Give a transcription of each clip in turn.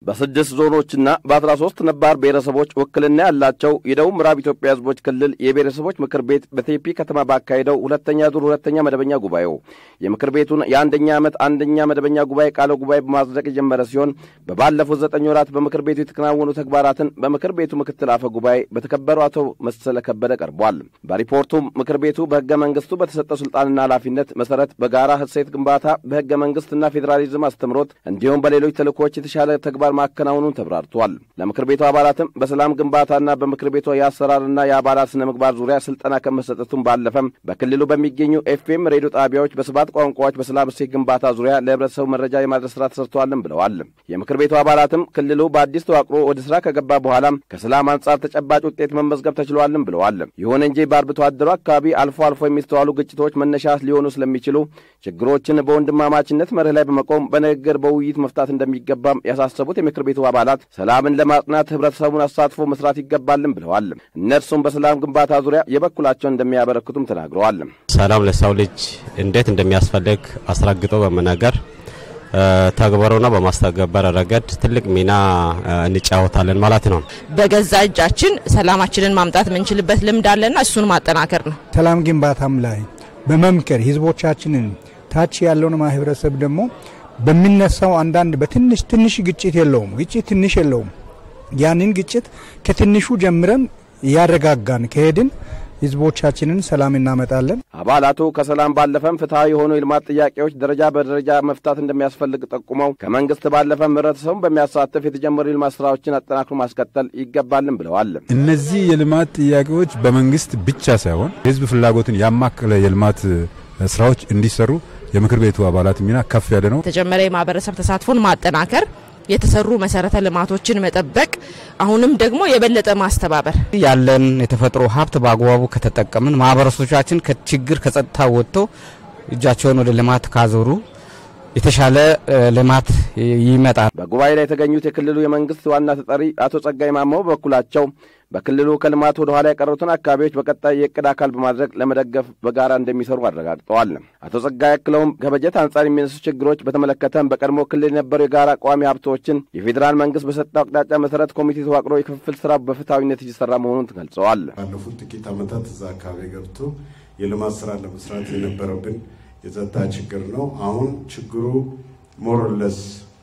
በስድስት ዞኖችና በአስራ ሶስት ነባር ብሔረሰቦች ውክልና ያላቸው የደቡብ ምዕራብ ኢትዮጵያ ሕዝቦች ክልል የብሔረሰቦች ምክር ቤት በቴፒ ከተማ ባካሄደው ሁለተኛ ዙር ሁለተኛ መደበኛ ጉባኤው የምክር ቤቱን የአንደኛ ዓመት አንደኛ መደበኛ ጉባኤ ቃለ ጉባኤ በማጽደቅ የጀመረ ሲሆን በባለፉት ዘጠኝ ወራት በምክር ቤቱ የተከናወኑ ተግባራትን በምክር ቤቱ ምክትል አፈ ጉባኤ በተከበሩ አቶ መሰለ ከበደ ቀርቧል። በሪፖርቱም ምክር ቤቱ በሕገ መንግሥቱ በተሰጠው ሥልጣንና ኃላፊነት መሠረት በጋራ እሴት ግንባታ በሕገ መንግሥትና ፌዴራሊዝም አስተምሮት እንዲሁም በሌሎች ተልእኮች የተሻለ ተግባር ማከናወኑን ተብራርቷል። ለምክር ቤቱ አባላትም በሰላም ግንባታና በምክር ቤቱ የአሰራርና የአባላት ስነ ምግባር ዙሪያ ስልጠና ከመሰጠቱም ባለፈም በክልሉ በሚገኙ ኤፍኤም ሬዲዮ ጣቢያዎች በሰባት ቋንቋዎች በሰላም እሴት ግንባታ ዙሪያ ለህብረተሰቡ መረጃ የማድረስ ስራ ተሰርተዋልም ብለዋል። የምክር ቤቱ አባላትም ክልሉ በአዲስ ተዋቅሮ ወደ ስራ ከገባ በኋላም ከሰላም አንጻር ተጨባጭ ውጤት መመዝገብ ተችሏልም ብለዋል። ይሁን እንጂ በአርብቶ አደሩ አካባቢ አልፎ አልፎ የሚስተዋሉ ግጭቶች መነሻ ሊሆኑ ስለሚችሉ ችግሮችን በወንድማማችነት መርህ ላይ በመቆም በንግግር በውይይት መፍታት እንደሚገባም ያሳሰቡት የምክር ቤቱ አባላት ሰላምን ለማጽናት ህብረተሰቡን አሳትፎ መስራት ይገባልም ብለዋል። እነርሱም በሰላም ግንባታ ዙሪያ የበኩላቸውን እንደሚያበረክቱም ተናግረዋል። ሰላም ለሰው ልጅ እንዴት እንደሚያስፈልግ አስረግጦ በመናገር ተግበሩና በማስተገበር ረገድ ትልቅ ሚና እንጫወታለን ማለት ነው። በገዛ እጃችን ሰላማችንን ማምጣት የምንችልበት ልምድ አለና እሱን ማጠናከር ነው። ሰላም ግንባታም ላይ በመምከር ህዝቦቻችንን ታች ያለውን ማህበረሰብ ደግሞ በሚነሳው አንዳንድ በትንሽ ትንሽ ግጭት የለውም ግጭት ትንሽ የለውም። ያንን ግጭት ከትንሹ ጀምረን እያረጋጋን ከሄድን ህዝቦቻችንን ሰላም እናመጣለን። አባላቱ ከሰላም ባለፈም ፍትሐዊ የሆኑ የልማት ጥያቄዎች ደረጃ በደረጃ መፍታት እንደሚያስፈልግ ጠቁመው ከመንግስት ባለፈም ህብረተሰቡን በሚያሳትፍ የተጀመሩ የልማት ስራዎችን አጠናክሮ ማስቀጠል ይገባልን ብለዋል። እነዚህ የልማት ጥያቄዎች በመንግስት ብቻ ሳይሆን የህዝብ ፍላጎትን ያማከለ የልማት ስራዎች እንዲሰሩ የምክር ቤቱ አባላት ሚና ከፍ ያለ ነው። የተጀመረ የማህበረሰብ ተሳትፎን ማጠናከር የተሰሩ መሰረተ ልማቶችን መጠበቅ፣ አሁንም ደግሞ የበለጠ ማስተባበር ያለን የተፈጥሮ ሀብት በአግባቡ ከተጠቀምን ማህበረሰቦቻችን ከችግር ከጸጥታ ወጥቶ እጃቸውን ወደ ልማት ካዞሩ የተሻለ ልማት ይመጣል። በጉባኤ ላይ የተገኙት የክልሉ የመንግስት ዋና ተጠሪ አቶ ጸጋይ ማሞ በበኩላቸው በክልሉ ከልማት ወደ ኋላ የቀሩትን አካባቢዎች በቀጣይ የእቅድ አካል በማድረግ ለመደገፍ በጋራ እንደሚሰሩ አረጋግጠዋል። አቶ ጸጋይ አክለውም ከበጀት አንጻር የሚነሱ ችግሮች በተመለከተም በቀድሞ ክልል የነበሩ የጋራ ቋሚ ሀብቶችን የፌዴራል መንግስት በሰጠው አቅጣጫ መሰረት ኮሚቴ ተዋቅሮ የክፍፍል ስራ በፍትሐዊነት እየሰራ መሆኑን ገልጸዋል። ባለፉት ጥቂት ዓመታት እዛ አካባቢ ገብቶ የልማት ስራ ለመስራት የነበረብን የጸጥታ ችግር ነው። አሁን ችግሩ ሞርለስ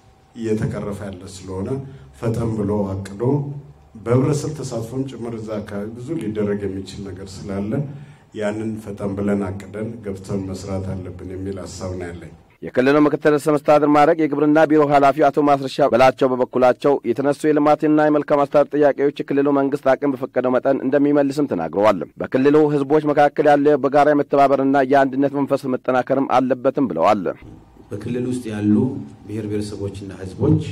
እየተቀረፈ ያለ ስለሆነ ፈጠን ብሎ አቅዶ በህብረተሰብ ተሳትፎም ጭምር እዛ አካባቢ ብዙ ሊደረግ የሚችል ነገር ስላለ ያንን ፈጠን ብለን አቅደን ገብተን መስራት አለብን የሚል ሀሳብ ነው ያለኝ። የክልሉ ምክትል ርዕሰ መስተዳድር ማዕረግ የግብርና ቢሮ ኃላፊ አቶ ማስረሻ በላቸው በበኩላቸው የተነሱ የልማትና የመልካም አስተዳደር ጥያቄዎች የክልሉ መንግስት አቅም በፈቀደው መጠን እንደሚመልስም ተናግረዋል። በክልሉ ህዝቦች መካከል ያለ በጋራ የመተባበርና የአንድነት መንፈስ መጠናከርም አለበትም ብለዋል። በክልል ውስጥ ያሉ ብሔር ብሔረሰቦችና ህዝቦች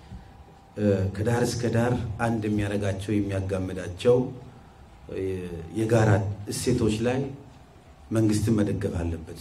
ከዳር እስከ ዳር አንድ የሚያደርጋቸው የሚያጋምዳቸው የጋራ እሴቶች ላይ መንግስትን መደገፍ አለበት።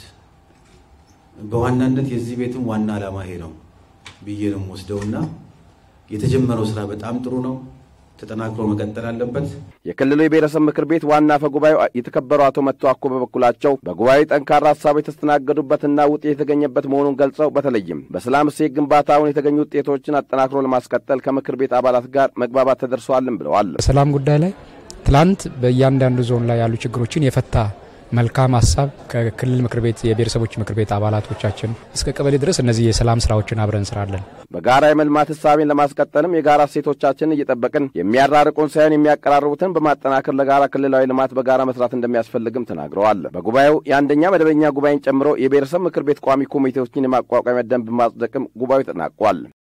በዋናነት የዚህ ቤትም ዋና ዓላማ ይሄ ነው ብዬ ነው የምወስደውና የተጀመረው ስራ በጣም ጥሩ ነው፣ ተጠናክሮ መቀጠል አለበት። የክልሉ የብሔረሰብ ምክር ቤት ዋና አፈ ጉባኤው የተከበሩ አቶ መቶ አኮ በበኩላቸው በጉባኤው ጠንካራ ሀሳቦች የተስተናገዱበትና ውጤት የተገኘበት መሆኑን ገልጸው በተለይም በሰላም እሴት ግንባታውን የተገኙ ውጤቶችን አጠናክሮ ለማስቀጠል ከምክር ቤት አባላት ጋር መግባባት ተደርሰዋልም ብለዋል። በሰላም ጉዳይ ላይ ትላንት በእያንዳንዱ ዞን ላይ ያሉ ችግሮችን የፈታ መልካም ሀሳብ ከክልል ምክር ቤት የብሔረሰቦች ምክር ቤት አባላቶቻችን እስከ ቀበሌ ድረስ እነዚህ የሰላም ስራዎችን አብረን እንሰራለን። በጋራ የመልማት ህሳቤን ለማስቀጠልም የጋራ እሴቶቻችንን እየጠበቅን የሚያራርቁን ሳይሆን የሚያቀራርቡትን በማጠናከር ለጋራ ክልላዊ ልማት በጋራ መስራት እንደሚያስፈልግም ተናግረዋል። በጉባኤው የአንደኛ መደበኛ ጉባኤን ጨምሮ የብሔረሰብ ምክር ቤት ቋሚ ኮሚቴዎችን የማቋቋሚያ ደንብ ማጽደቅም ጉባኤው ተጠናቋል።